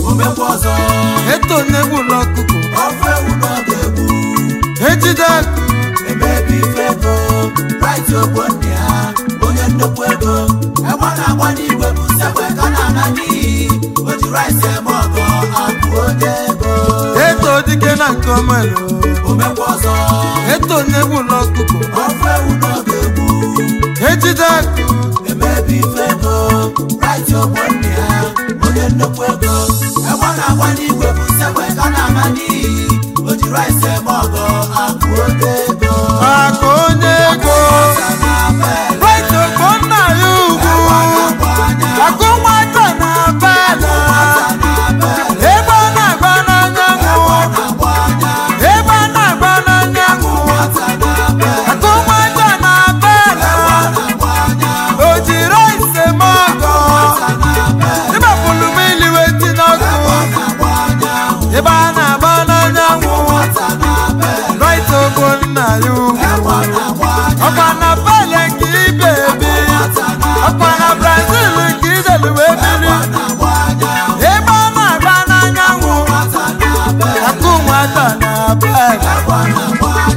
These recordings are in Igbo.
omekwa ọzọ eto na-egbula ọkụkọ ọfụ ewu na ọ ga-egbu ejide akụ emebi ife ego right ogbonni ha onye nnukwu ego egbe na-agba n'igwe bụ sekwe ka na-ana n'iyi o ji rice eme ọgọ akụ onye ego eto dike na nke ọmelo omekwa ọzọ eto na-egbula ọkụkọ ọfụ ewu na ọ ga-egbu ejide akụ emebi ife ego right ogbonni ha onye nnukwu ego egbe na-agba n'igwe bụ sekwe ka na-ana n'iyi o ji rice eme ọgọ akụ onye ego akụ onye ego right ogbo nna ya ugwu akụ nwata na bala ebe ọ na-agba n'anyanwụ ebe ọ na-agba n'anyanwụ akụ nwata na bala o jiri ise m ọgọ ịbapụlụ m iliwe ti n'ọkụ ebe a na-agba n'anyanwụ right ogbo nna ya ugwu ọkwa na bala nke ibe ebi ọkwa na brazil nke idelu wee biri ebe ọ na-agba n'anyanwụ akụ nwata na bala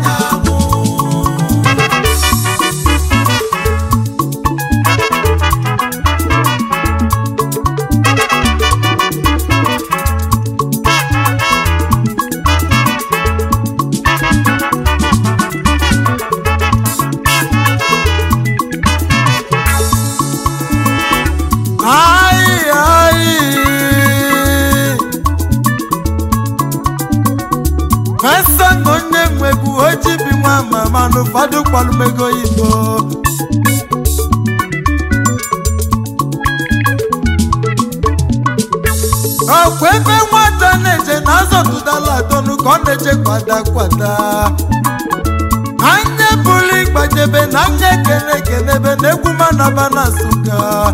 Ai, ai. Fesa na onye nwegbu oji bi nwa mama na ụfọdụ kpọlụmego igbo ọkwa ebe nwata na-eje na azọtụdala atọnụ ka ọ na-eje kwada kwada anya bụrụ ịgbajebe na anya ekene ekenebe na egwu manaba na nsụka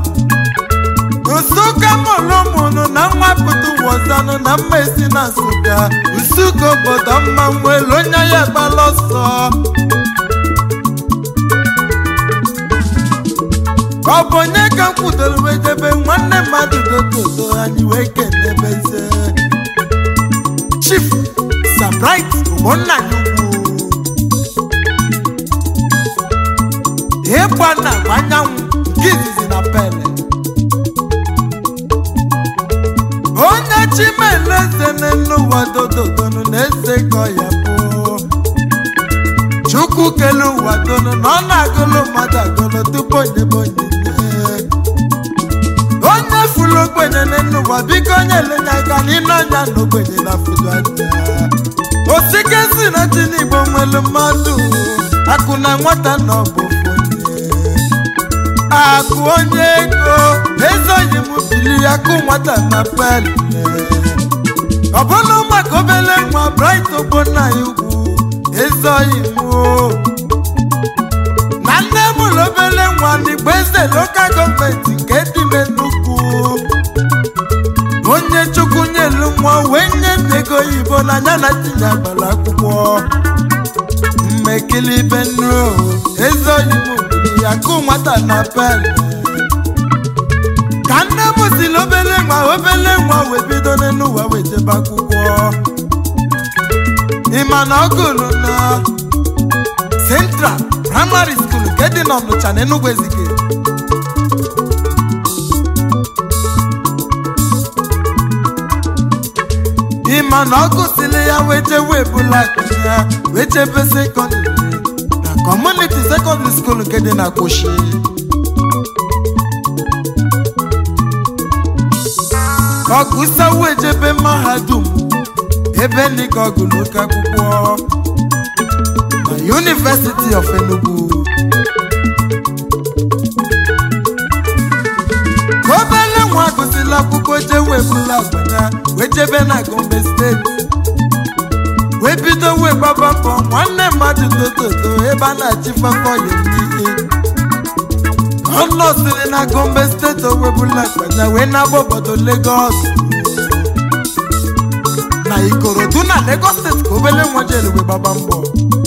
nsụka mụlụmụnụ na nwapụta wọzanụ na mma esi na nsụka nsụka obodo mma nwelu onye ya gbala ọsọ ọ bụ onye ka m kwudoro wee debe nwanne mmadụ dododo anyị wee kenebeze chief sabrit ụmụnna ya ukwu ịgba na anyanwụ nke izizi na pele onye chimeleze n'ụwa dododonu na-eze ka ya bụ chukwu kele ụwa donu na ọ na-agụlụ mmadụ agụlụ tupu onyebe onyinye onye furu ogbenye n'ụwa biko onye elenye aka n'ile ọnya na ogbenye na fudu anya osike si na chi n'igbo nwelu mmadụ akụ na nwata na ọ bụ ofu onye akụ onye ego ezoghị m bili akụ nwata na pele ọ bụrụ maka obele nwa bright ogbonna ya ugwu ezoghị m o. na nne m ụlọ obele nwa n'igbo eze lokal gọọmenti nke dị me nnukwu onye chukwu nyelu nwa wee nye nne ego oyibo n'anya na tinye agbara akwụkwọ mmekili ibe nnu ezoghị m bili akụ nwata na pele ka nne m siri obele nwa obele nwa wee bido n'ụwa wee jebe akwụkwọ ịma na ọ gụrụ na central primary school nke dị n'ọnụcha na enugwu ezike ịma na ọ gụsịrị ya wee jewe ebula akụ ya wee jebe sekọndịrị na kọmuniti sekọndịrị skuul nke dị na kwoshi ọgụsawo ejebe mahadum ebe ndị ka ọgụ n'oke akwụkwọ na University of Enugu ka obele nwa gụsịrị akwụkwọ jewe bụla agbanya wee jebe na Gombe steeti wee bido wee gbaba mbọ nwanne mmadụ tototo ebe a na-achịfafọ ya n'ihe ọ nọsịrị na Gombe steeti owebụla agbanya wee na-agba obodo Lagos na Ikorodu na Lagos steeti ka obele nwa jere wee gbaba mbọ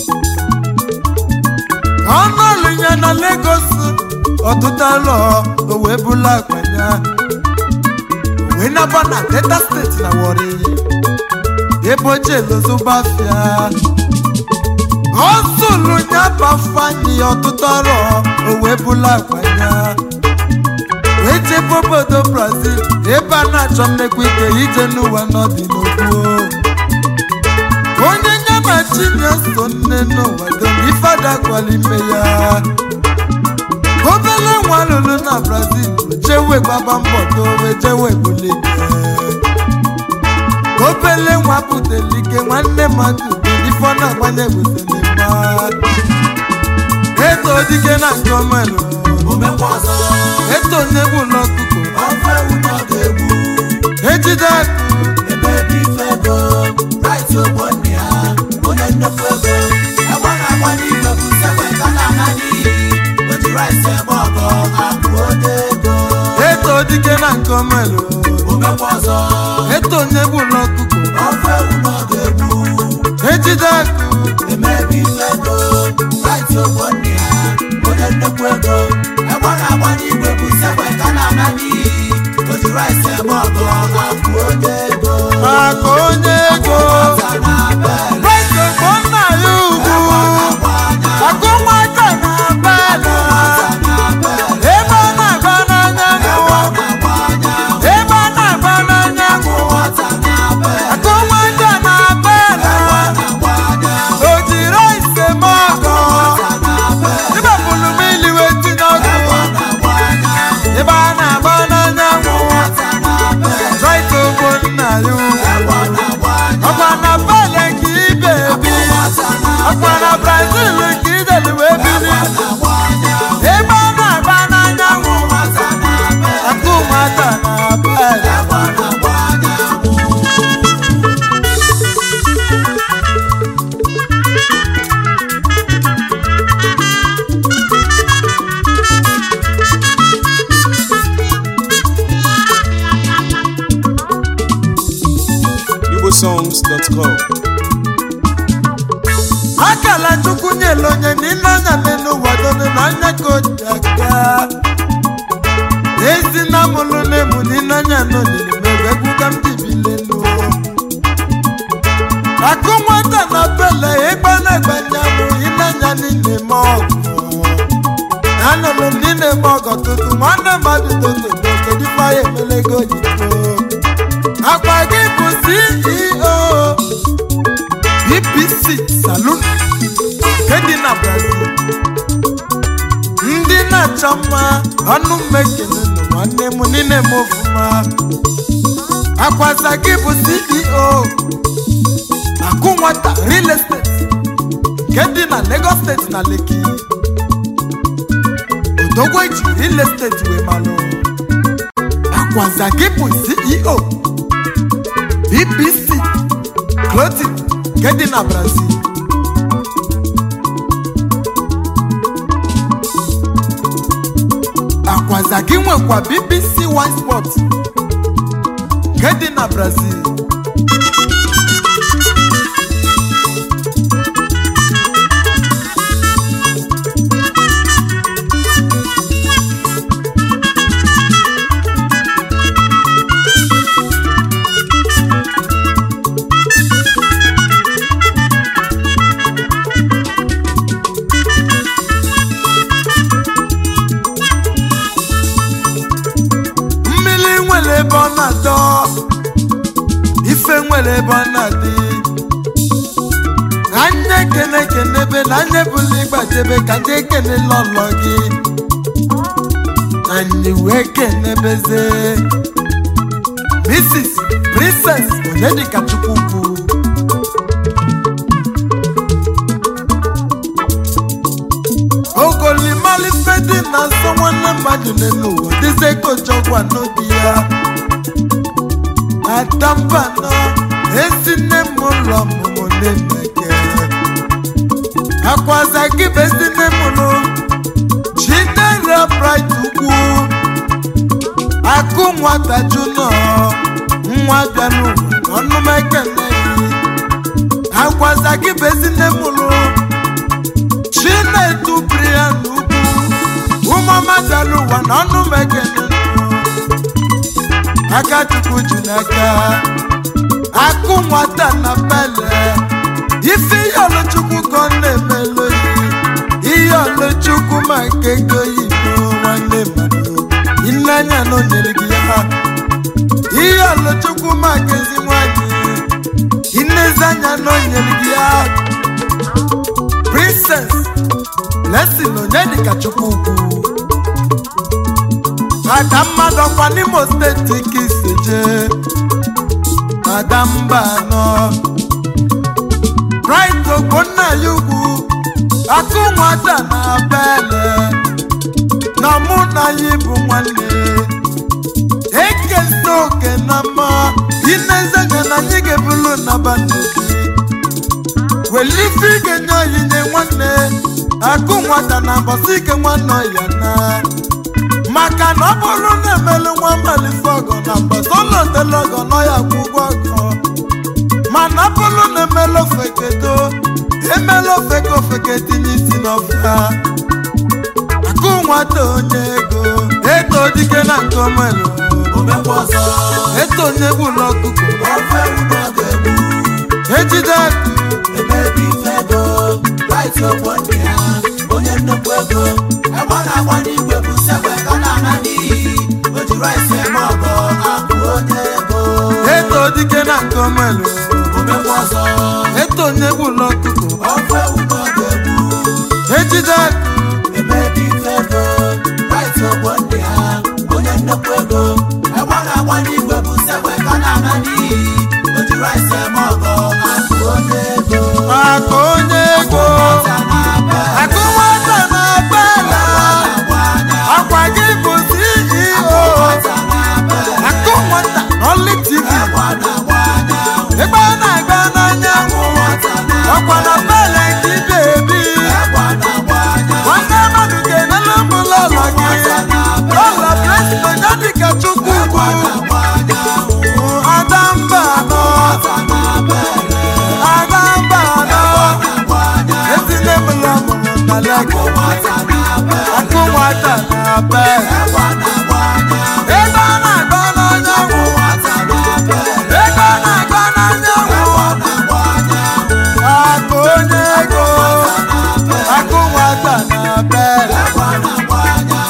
ọnụ ọlụ ya na Lagos ọtụtụ alọ o wee bụla agbanya wee naba na delta steeti na wọrị ebe oche lozobafia ọ zụlụ ya bafanye ọtụtụ ọrụ o wee bụla agbanya wee jebe obodo brazil ebe a na-achọ mmekwa ike ije n'ụwa n'ọdịnokwu onye ya na chinya so nne n'ụwa dom ifeada gwara ime ya obele nwa lụrụ na brazil jewe gbaba mbọ dowe jewe bulike obele nwa butelike nwanne mmadụ ife ọ na-agbanye butelimma eto dike na nke omelụ omekwa ọzọ eto onye bụ n'ọkụkọ ọfụ ewu na ọ ga-egbu ejide akụ ebe ebe ife ego right ogbo nne ya onye nnukwu ego egbe na-agba n'igwe bụ sekwe ka na-ana n'iyi o ji rice eme ọgọ akụ onye ego eto dike na nke omelụ omekwa ọzọ eto onye bụ n'ọkụkọ ọfụ ewu na ọ ga-egbu ejide akụ eme ebe ife ego right ogbo nne ya onye nnukwu ego egbe na-agba n'igwe bụ sekwe ka na-ana n'iyi o ji rice eme ọgọ akụ onye ego maka onye ego Ọta na bel, Praise bụ nna ya ugwu agba anya, akụ nwata na belu ọta na bel. ebe ọ na-agba n'anya n'ụwa ebe ọ na-agba n'anya n'ụwa akụ nwata na belu o jiri ise m ọgọ ịbapụrụ m iliwe tinye ọkụ ebe a na-agba n'anya n'ụwa Right ogbo nna ya ugwu ọkwa na bele ka ibe ebi ọkwa na brazil ka ideli wee biri ebe ọ na-agba n'anyanwụ akụ nwata na bele igbosongs.com akala chukwu nyela onye n'ile anya n'elu ụwa donu n'anya ka o ji aka ezi na mụlụ na-emu n'ile anya n'olili mebe egwuga m dibilenu akụ nwata na bele ịgba na-egbanye mụ ile anya niile m ọgụ anụrụ m niile m ọgọ tụtụ nwanne mmadụ toto kedu ife anyị emelego oyibo akpa gị bụ ceo bbc saloon nke dị na brazil ndị na-achọ mma ọnụ mmekele nụ nwanne m niile m ofụma akwaza gị bụ ceo akụ nwata real estate nke dị na lagos steeti na leki odogwo eji real estate wee malụ akwaza gị bụ ceo bbc clothing nke dị na brazil akwaza gị nwekwa bbc wine sport nke dị na brazil mmiri nwere ebe ọ na-adọ ife nwere ebe ọ na-adị anya ekene kenebe na anya ebula ịgbajebe ka ndị ekene lọlọ gị anyị wee kenebeze mrs princess onyedika chukwukwu ogolimalife dị na nsọ nwanne mmadụ n'elu ụwa dịzie ka ojọgwa n'obi ya atambanọ ezi nne m ụlọ ọmụmụ na-emeke akwaza gị bụ ezi nne m ụlọ chinere bright ugwu akụ nwata junọ nwa bịa n'ụwa ọnụmekene gị akwaza gị bụ ezi nne m ụlọ chinedu brian ugwu ụmụọma bịara ụwa na ọnụ mekene aka chukwu ji n'aka akụ nwata na pele ife ihe ọlụchukwu ka ọ na-emelu yi ihe ọlụchukwu ma nke ego yibo nwanne mmadụ ịnanya na o nyere gị ya ihe ọlụchukwu ma nke ezi nwanyị inezi anya na o nyere gị ya princess blessing onyedika chukwu ugwu ada mmadụ ọkwa n'imo steeti ka isi jee ada mba anọ bright ogbonna ya ugwu akụ nwata na bele na mụ na ya bụ nwanne ekesa oke na mma inezenya na anyị ga-ebulu na bandogi welife ike nye onyinye nwanne akụ nwata na mbọsị ike nwanne ya na maka na ọ bụrụ na emelu nwa mmalite ọgọ na mbọsị ụlọtele ọgọ nọ ya kwụ ụgwọ ọgọ mana ọ bụrụ na emelu ofekedo emelu ofeke ofeke tinye isi n'ọfịa akụ nwata onye ego eto dike na nke omelu omekwa ọzọ eto onye gbula ọkụkọ ofe ewu n'oge egbu ejide akụ emebi ife ego raiti ogbo ndị ha onye nnukwu ego egbe na-agba n'igwe bụ sekwe ka na-ana n'iyi o ji raisi eme ọgọ akụ onye ego eto dike na nke omelu omekwa ọzọ eto onye gbula ọkụkọ ofe ewu n'oge egbu ejide akụ emebi ife ego raiti ogbo ndị ha onye nnukwu ego egbe na-agba n'igwe bụ sekwe ka na-ana n'iyi o ji raisi eme ọgọ akụ onye ego akụ onye ego ọta na-abịa akụ nwata na bela agba anya akwa gị bụ ceo ọta na-abịa akụ nwata n'ọlị tv egbe na-agba anya ebe a na-aga n'anyanwụ ọkwa na bele gị bebi egbe na-agba anya nwanne mmadụ ga-enele m lọlọ gị lọlọ blesino ya dịka chukwu ugwu agba anya ada mba anọ ọta na-abịa ada mba anọ agba anya ezinne m lọmụrụ na lego ọta na-abịa akụ nwata na bele egbe na-agba anya ebe a na-aga n'anyanwụ ọta na-abịa ebe a na-aga n'anyanwụ na-agba anya akụ onye ego akụ nwata na bele egbe na-agba anya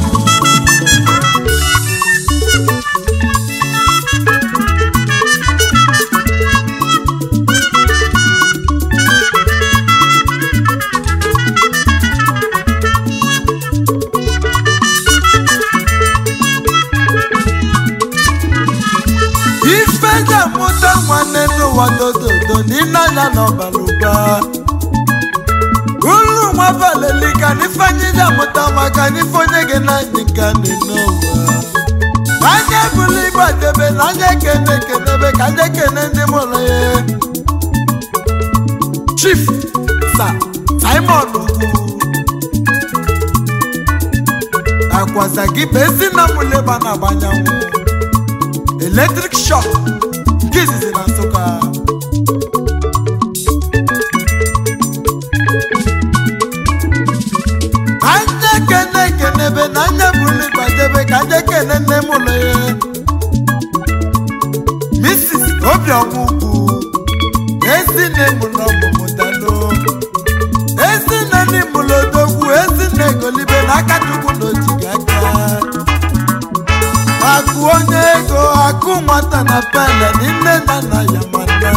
ife ji amụta nwanne n'ụwa dododo n'ile anya n'ọbara ụba ulu nwa valelika n'ifeanyị ji amụta maka n'ife onye gị n'anyị ka dị n'ụwa anya ebulu igbe debe na anya ekene ekenebe ka anya ekene ndị mụrụ ya chief sa simon ugwu akwaza gị bụ ezi na mụleba na-agbanyanwụ eletrik shọk nke izizi na nsụka anya kene kenebe na anya bụrụ gbadebe ka anya kene nne m ụlọ ya mrs obiọma ugwu ezinne mụlọ ọmụmụdalo ezinne n'imụlodogwu ezinne golibe na aka chukwu na ojiga aka akụ onye ego akụ nwata na pele n'ime na nna ya mana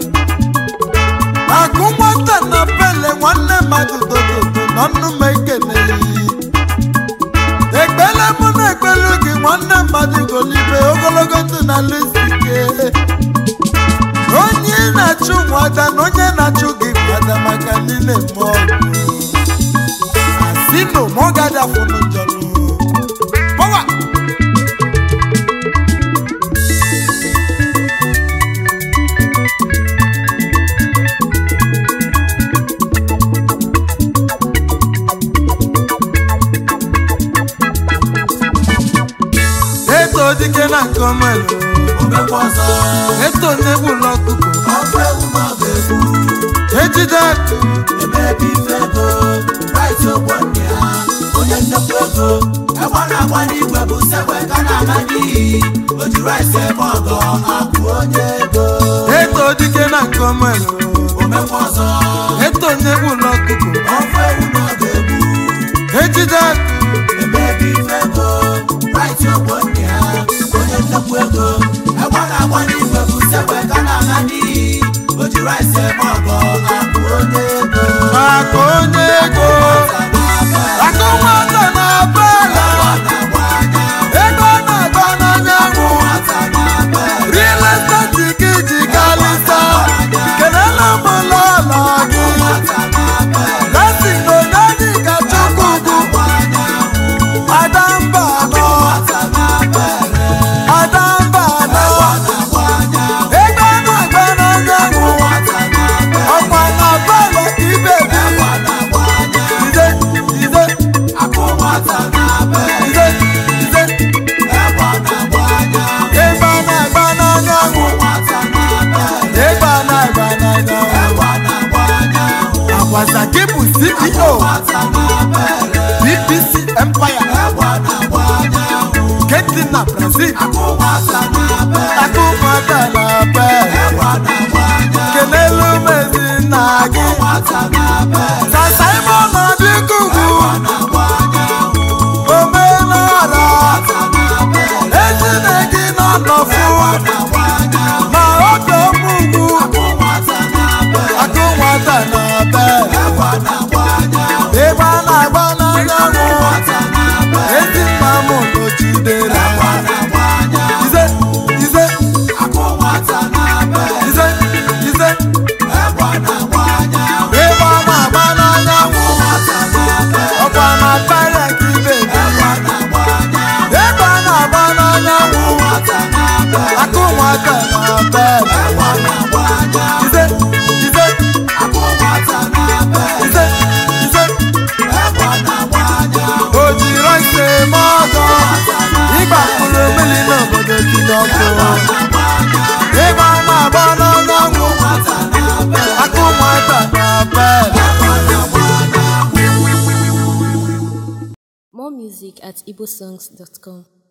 akụ nwata na pele nwanne mmadụ dododo nọ nnume ekeneghị ekpele mụ na ekpelu gị nwanne mmadụ golibe ogologo ndụ na lusike onye na-achụ nwada na onye na-achụ gị nwada maka niile mmụọ asino mọgadafụnụ njọlụ Power! eto dike na nke omelu omekwa ọzọ eto n'egwu ụlọ ọkụkọ ofe ewu n'oge egbu ejide akụ emebi ife ego raiti ogbo ndị ha onye nnekwu ego egbe na-agba n'igwe bụ sekwe ka na-ana n'iyi o ji rice eme ọgọ akụ onye ego eto dike na nke ọmelu omekwa ọzọ eto nnegbu ụlọ ọkụkọ ọfụ ewu n'oge egwu ejide akụ emebi ife ego rice ogbo nne ha onye nnekwu ego egbe na-agba n'igwe bụ sekwe ka na-ana n'iyi o ji rice eme ọgọ akụ onye ego maka onye ego aka nwata na-aba ala ego na-agba n'anyanwụ real estate ka iji galịsa kelela m lọlọ gị lesi n'onyedị ka chukwu ugwu adamba nọ adamba nọ ego na-agba n'anyanwụ ọkwa na bala ka ibe bi ide ide ide ide ebe a na-agba n'anyanwụ ebe a na-agba n'anyanwụ agwaza gị bụ ceo bbc empire nke dị na brazil aka ụmụaka na-abe kelelu mezi nna gị sasa ime ọnọdụ ikuku omenala ezine gị nọ nọfụ ma oge ọmụgwụ aka ụmụaka na-abe ebe a na-agba n'anyanwụ ezi mma m nọchidere ize ize ize ize ebe a na-agba n'anyanwụ ọkwa na karịa ka ibe ebe a na-agba n'anyanwụ aka ụmụaka na-abe ize ize ize ize o jiri ise eme ọzọ ịgba mkpụrụ mmiri n'obodo dị n'ọkụ ebe a na-agba n'anyanwụ aka ụmụaka na-abe More music at igbosongs.com.